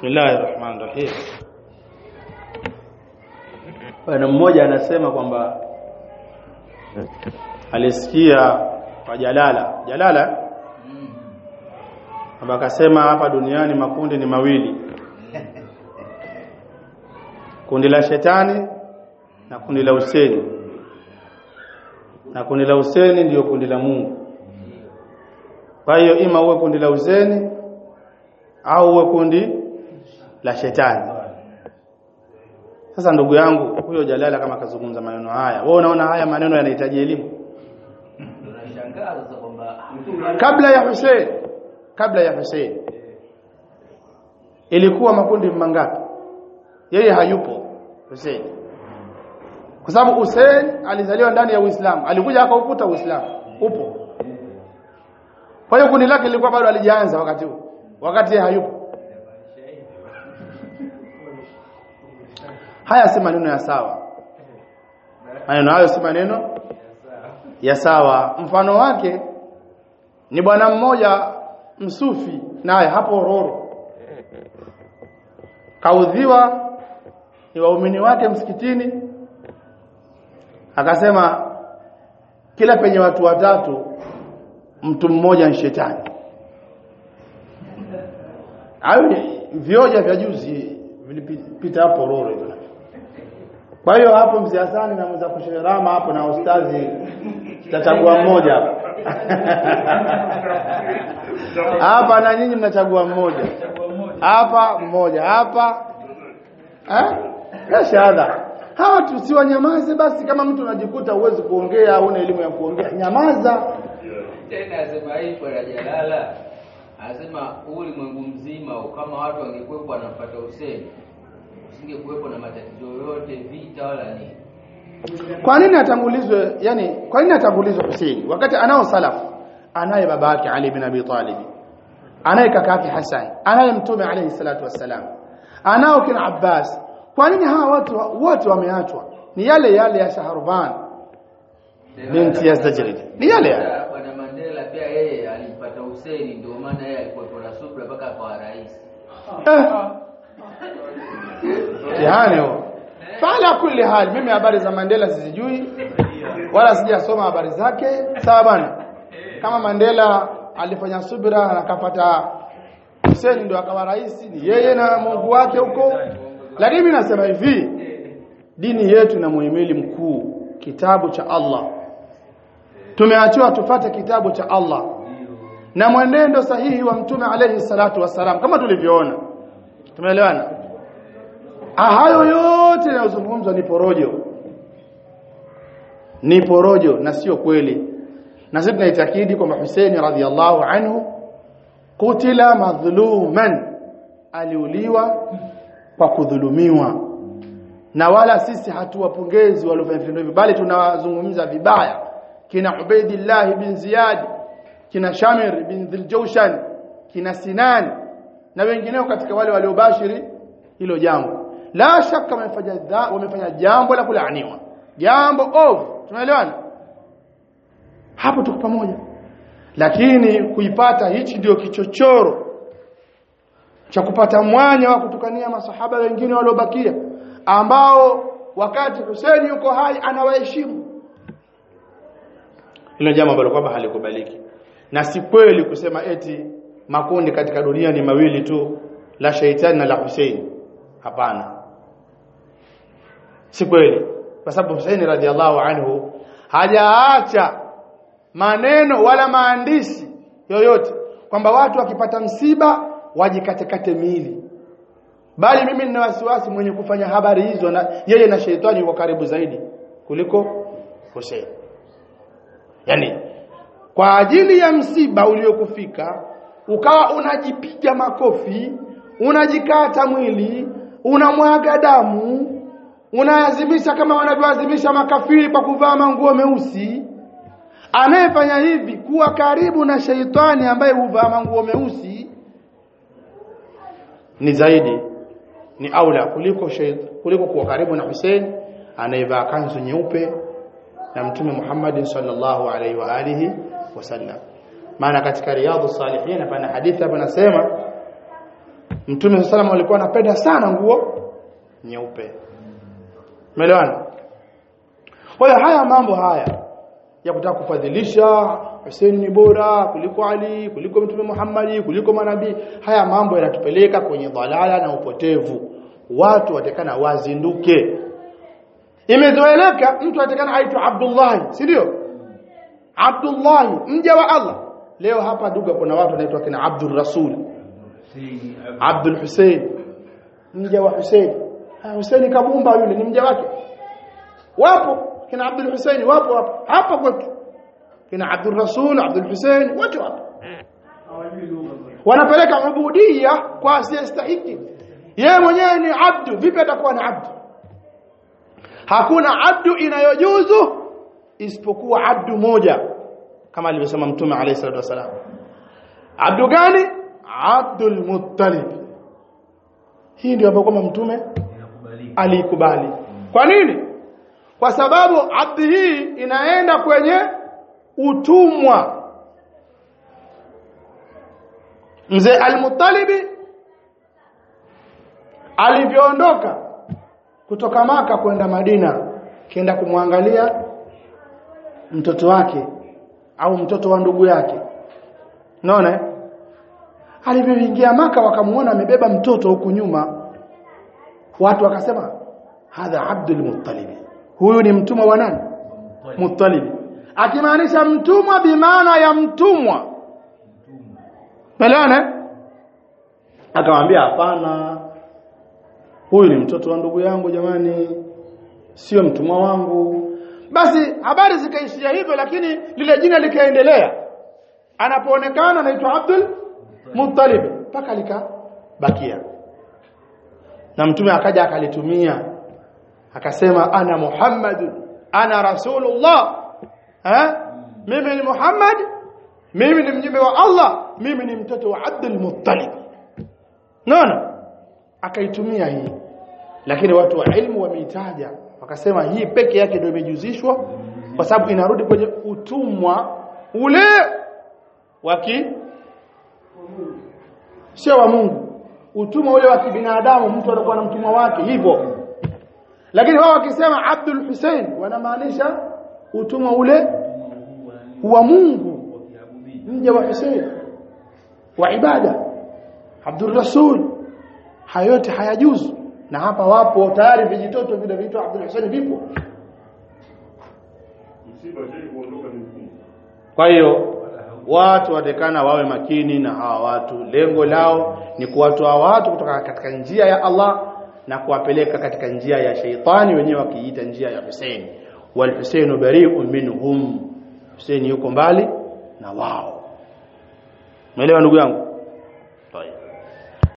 Bismillahir Rahmanir Rahim. Bwana mmoja anasema kwamba alisikia kwa Jalala. Jalala kwamba akasema hapa duniani makundi ni mawili. Kundi la shetani na kundi la Huseni. Na kundi la Huseni ndiyo kundi la Mungu. Kwa hiyo ima uwe kundi la Huseni au uwe kundi la shetani. Sasa ndugu yangu huyo Jalala kama kazungumza maneno haya, wewe unaona haya maneno yanahitaji elimu? Tunashangaa sasa kwamba Kabla ya Hussein, kabla ya Hussein ilikuwa makundi mangapi? Yeye hayupo Hussein, kwa sababu Hussein alizaliwa ndani ya Uislamu, alikuja akaukuta Uislamu upo. Kwa hiyo kundi lake lilikuwa bado alijaanza wakati huo, wakati yeye hayupo. Haya si maneno ya sawa, maneno hayo si maneno ya sawa. Mfano wake ni bwana mmoja msufi, naye hapo Roro kaudhiwa ni waumini wake msikitini, akasema kila penye watu watatu mtu mmoja ni shetani. Hayo vioja vya juzi vilipita hapo Roro hivyo. Kwa hiyo hapo mzee Hasani na mza kusherama hapo na ustazi tutachagua mmoja hapa. Hapa na nyinyi mnachagua mmoja. Hapa mmoja, hapa eh? Ya shahada. Hawa tusiwanyamaze basi kama mtu unajikuta uwezi kuongea au una elimu ya kuongea, nyamaza. tena asema hii bwana Jalala anasema ulimwengu mzima kama watu wangekuwepo wanafuata Hussein usingekuwepo na matatizo yoyote vita wala nini. Kwa nini atangulizwe yani kwa nini atangulizwe Hussein wakati anao salafu anaye baba yake Ali bin Abi Talib anaye kaka yake Hassan anaye mtume alayhi salatu wassalam anao kina Abbas kwa nini hawa watu wote wameachwa ni yale yale ya Shahrban binti Yazdajrid ni yale yale Hata Bwana Mandela pia yeye alimpata Hussein ndio maana yeye alikuwa na subra mpaka akawa rais. eh. yani huo fala kulli hali mimi habari za Mandela sizijui wala sijasoma habari zake sawa bwana kama Mandela alifanya subira na akapata Hussein ndio akawa rais ni yeye na Mungu wake huko lakini mimi nasema hivi dini yetu ina muhimili mkuu kitabu cha Allah tumeachiwa tufate kitabu cha Allah na mwenendo sahihi wa mtume alayhi salatu wasalam kama tulivyoona tumeelewana Ah, hayo yote yanayozungumzwa ni porojo ni porojo na sio kweli na sisi tunaitakidi kwamba Hussein radhiallahu anhu kutila madhuluman aliuliwa kwa kudhulumiwa na wala sisi hatuwapongezi waliofanya vitendo hivyo bali tunawazungumza vibaya kina Ubaidillah bin Ziyad kina Shamir bin Dhiljawshan kina Sinan na wengineo katika wale waliobashiri hilo jambo la shaka wamefanya dha- wamefanya jambo la kulaaniwa jambo ovu tunaelewana hapo tuko pamoja lakini kuipata hichi ndio kichochoro cha kupata mwanya wa kutukania masahaba wengine waliobakia ambao wakati Hussein yuko hai anawaheshimu hilo jambo ambalo kwamba halikubaliki na si kweli kusema eti makundi katika dunia ni mawili tu la shaitani na la Hussein hapana si kweli kwa sababu Hussein radhiallahu anhu hajaacha maneno wala maandishi yoyote kwamba watu wakipata msiba wajikatekate miili bali mimi nina wasiwasi mwenye kufanya habari hizo na yeye na sheitani yuko karibu zaidi kuliko Hussein yani kwa ajili ya msiba uliokufika ukawa unajipiga makofi unajikata mwili unamwaga damu unaazimisha kama wanavyoazimisha makafiri kwa kuvaa manguo meusi anayefanya hivi kuwa karibu na sheitani ambaye huvaa manguo meusi ni zaidi ni aula kuliko shait, kuliko kuwa karibu na Hussein anayevaa kanzu nyeupe na mtume Muhammad sallallahu alaihi wa alihi wasallam maana katika riyadhus salihin pana hadithi hapa nasema Mtume sallam alikuwa anapenda sana nguo nyeupe. Umeelewana? Kwa hiyo haya mambo haya ya kutaka kufadhilisha Hussein ni bora kuliko Ali, kuliko Mtume Muhammad, kuliko manabii, haya mambo yanatupeleka kwenye dhalala na upotevu. Watu watakana wazinduke. Imezoeleka mtu atakana aitwa Abdullah, si ndio? Abdullah mja wa Allah. Leo hapa duga kuna watu wanaitwa kina Abdul Rasul, Abdul Hussein, mja wa Hussein. Ha, Hussein kabumba yule ni mja wake. Wapo kina Abdul Hussein wapo hapa hapa kwetu. Kina Abdul Rasul, Abdul Hussein wote wapo. Wanapeleka ubudia kwa asiyestahiki. Yeye mwenyewe ni abdu, vipi atakuwa ni abdu? Hakuna abdu inayojuzu isipokuwa abdu moja kama alivyosema Mtume alayhi salatu wasalam. Abdu gani? Abdul Muttalib. Hii ndio ambayo kama Mtume alikubali. Kwa nini? Kwa sababu abdi hii inaenda kwenye utumwa. Mzee Al-Muttalibi alivyoondoka kutoka maka kwenda Madina kienda kumwangalia mtoto wake au mtoto wa ndugu yake unaona alivyoingia maka wakamuona amebeba mtoto huku nyuma watu wakasema hadha Abdul Muttalib huyu ni mtumwa wa nani Muttalib akimaanisha mtumwa bimaana ya mtumwa Melana akamwambia hapana huyu ni mtoto wa ndugu yangu jamani sio mtumwa wangu basi habari zikaishia hivyo lakini lile jina likaendelea anapoonekana anaitwa Abdul Muttalib mpaka likabakia na mtume akaja akalitumia akasema ana Muhammad ana rasulullah ha mimi ni Muhammad mimi ni mjumbe wa Allah mimi ni mtoto wa Abdul Muttalib naona akaitumia hii lakini watu wa ilmu wameitaja wakasema hii peke yake ndio imejuzishwa kwa sababu inarudi kwenye utumwa ule waki sio wa Mungu utumwa ule wa kibinadamu mtu anakuwa na mtumwa wake hivyo lakini wao wakisema Abdul Hussein wanamaanisha utumwa ule wa Mungu mja wa Hussein wa ibada Abdul Rasul hayo yote hayajuzu na hapa wapo tayari vijitoto vile viitwa Abdul Hussein vipo kwa hiyo watu watekana wawe makini na hawa watu lengo lao ni kuwatoa watu kutoka katika njia ya Allah na kuwapeleka katika njia ya sheitani wenyewe wakiita njia ya Hussein wal Hussein bari'un minhum Hussein yuko mbali na wao umeelewa ndugu yangu